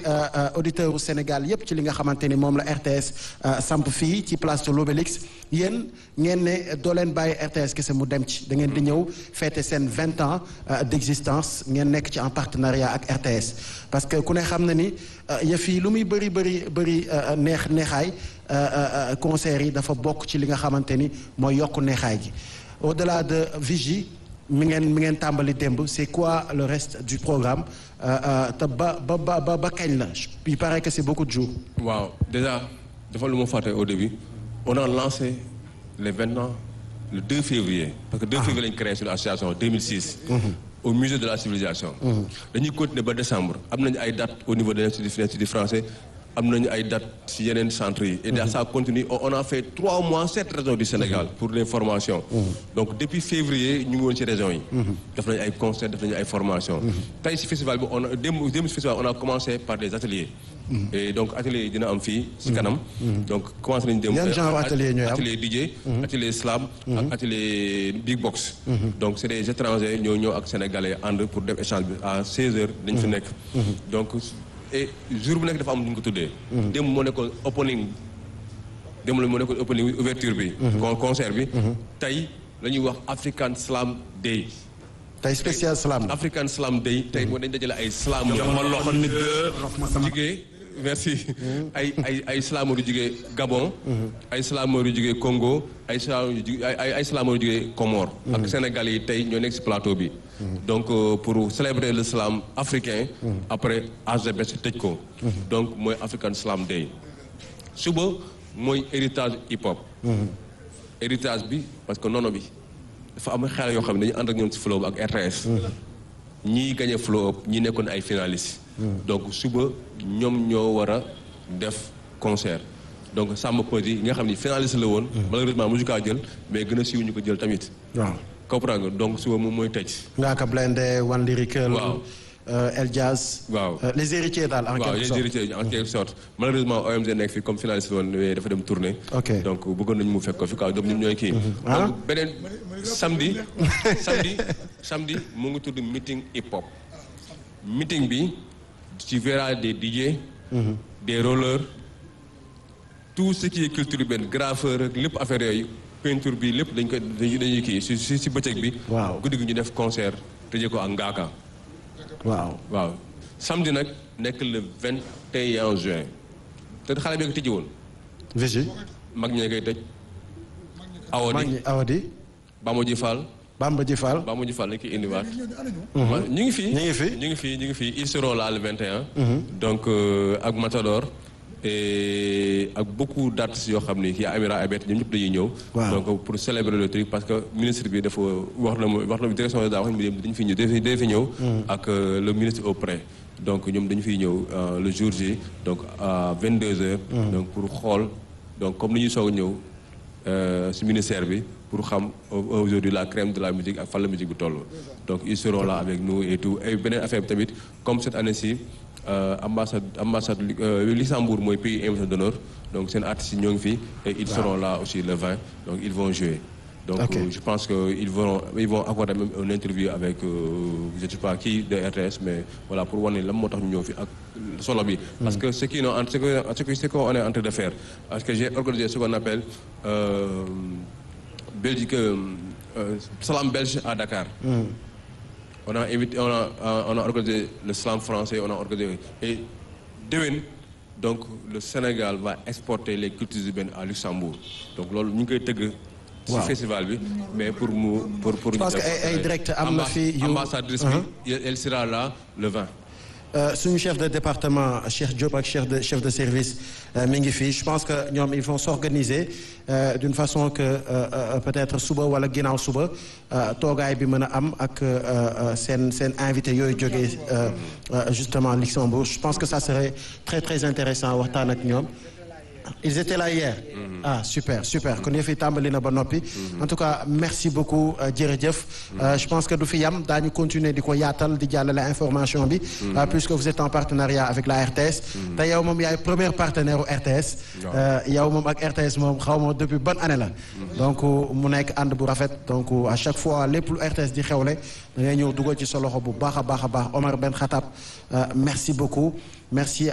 auditeurs u Sénégal yépp ci li nga xamante ni moom la RTS samp fii ci place de l'Obélisque yéen ngeen ne doo leen bàyyi RTS kese mu dem ci da ngeen di ñëw fêter seen vingt ans d'existence ngeen nekk ci en partenariat ak RTS parce que ku ne xam na ni yëf yi lu muy bëri bëri bëri neex neexaay concert yi dafa bokk ci li nga xamante ni mooy yokk neexaay gi au-delà de Vigie mi ngeen mi ngeen tàmbali démb c'est quoi le reste du programme te ba ba ba ba kañ la il paraît que c'est beaucoup de jours. waaw déjà dafa lu ma fàtte au début on a lancé les vingt ans le 2 février. parce que 2 février lañ créé suñu association 2006. au musée de la civilisation. dañuy continuer ba décembre am nañu ay dates au niveau de l'Institut français. am nañu ay dates ci yeneen centres yi. et dans ça continue on a fait trois mois sept régions du Sénégal pour les formations. donc depuis février ñu ngi woon ci régions yi. def nañu ay concerts def nañu ay formations. tey ci festival bi on a démb démb ci festival on a commencé par des ateliers. et donc ateliers yi dina am fii ci kanam. donc commencé nañu démb. yan genre atelier ñooy am atelier DJ. atelier slam. ak atelier big box. donc c'est des étrangers ñoo ñëw ak sénégalais ànd pour def échange bi à 16h dañ fi nekk. donc. et jour bu nekk dafa am lu ñu ko tuddee. démb moo nekkoon opening démb la moo nekkoon opening ouverture bi. con concert bi. tey la ñuy wax African Slam Day. tey spécial slam. African Slam Day tey moo dañ dajale ay slam. ma loxo nit jigee merci ay ay ay slameur yu jugee Gabon. ay slameur yu jugee Congo ay slameur yu jugee ay ay slameur yu jugee Comores. ak Sénégal yi tey ñoo nekk ci plateau bi. donc pour célébrer le slam africain. après AGBS tëj ko. donc mooy African Slam Day. suba mooy héritage hip hop. héritage bi parce que nono bi dafa am xale yoo xam ne dañu ànd ak ñoom ci flow bi ak RTS. ñii gagné flow up ñi nekkoon ay finalistes. donc suba ñoom ñoo war a def concert. donc Samba Peuzzi nga xam ni finaliste la woon. malheureusement mosu kaa jël mais gën a siiw ñu ko jël tamit. waaw comprendre nga donc suba moom mooy tëj. Ngaaka Blindé One Lyrical. waaw El Jazz. waaw les héritiers daal en waaw quelque les sorte. héritiers en quelque sorte malheureusement OMG nekk fi comme finaliste la woon mais dafa dem tournée. ok donc bëggoon nañu mu fekk ko fi quoi donc ñun ñooy kii. ah donc beneen samedi samedi samedi mu ngi tudd meeting hip hop. meeting bi tu verras des DJ. des rollers tout ce qui est culture urbaine graffeur ak lépp affaire yooyu peinture bi lépp dañ ko dañuy dañuy kii si si si bëccëg bi. Waaw. guddi gi ñu def concert tëjee ko ak ngaaka. waaw. waaw samedi nag nekk le 21 juin te xale bi nga tëjee woon Vigie. mag ñee koy tëj. maa Awadi ngi Awadi. Bamoji Fall Bamba Ji Fall. Bamoji Fall lañ koy indiwaat. ñu ngi fii ñu ngi fi. ñu ngi fii ñu ngi fii ils seront là le 21. donc euh, ak Matador. et ak beaucoup d'artistes yoo xam ni kii Amira Abet ñoom ñëpp dañuy ñëw. Waaw. donc pour célébrer le truc parce que ministre bi dafa wax na ma wax na ma direction de daa wax ni dañu fi ñëw dañu fi ñëw. ak euh, le ministre auprès. donc ñoom dañu fiy ñëw euh, le jour J donc à 22h. donc pour xool donc comme ni ñuy soog a ñëw euh, si ministère bi pour xam au- aujourd'hui la crème de la musique ak fan la musique bi toll. donc ils seront là avec nous et tout et beneen affaire bi tamit comme cette année-ci euh, ambassade ambassade euh, Luxembourg mooy pays invité d'honneur donc seen artistes yi ñoo ngi fi et ils seront là aussi le 20 donc ils vont jouer. donc Ok. euh, je pense que ils vont ils vont accorder même une interview avec euh, je sais pas qui de RTS mais voilà pour wane lan moo tax ñu ñëw fi ak solo bi. parce que ce qui nous en ce que ce que ce qu'on est en train de faire parce que j'ai organisé ce qu'on appelle euh, Belgique euh, Salam Belge à Dakar. on a invité on a on a organisé le slam français on a organisé et déwén donc le Sénégal va exporter les cultures urbaines à Luxembourg donc loolu ñu ngi koy tëgg. ci Waaw. festival bi mais pour mu pour pour. Je pense que ay- ay direct am na fi yu- ambassadrice bi elle sera là le 20. Euh, suñu chef de département Cheikh Diop ak chef de chef de service euh, mi ngi fii je pense que ñoom ils vont s'organiser euh, d'une façon que euh, euh, peut-être suba wala ginnaaw suba euh, toogaay bi mën a am ak euh, euh, seen seen invité yooyu jógee euh, euh, justement Luxembourg je pense que ça serait très très intéressant waxtaan ak ñoom ils étaient là hier ah super super kon yëf yi tàmbali na ba noppi en tout cas merci beaucoup euh, jërëjëf Euh, je pense que du fi yam daañu continuer di ko yaatal di jàllale information bi euh, puisque vous êtes en partenariat avec la RTS te yow moom yaay premier partenaire u RTS Euh, yow moom ak RTS moom xaw ma depuis bonne année la donc mu nekk ànd bu rafet donc à chaque fois lépp lu RTS di xewle da ngay ñëw dugal ci sa loxo bu baax a baax a baax Omar Ben Khattab euh, merci beaucoup merci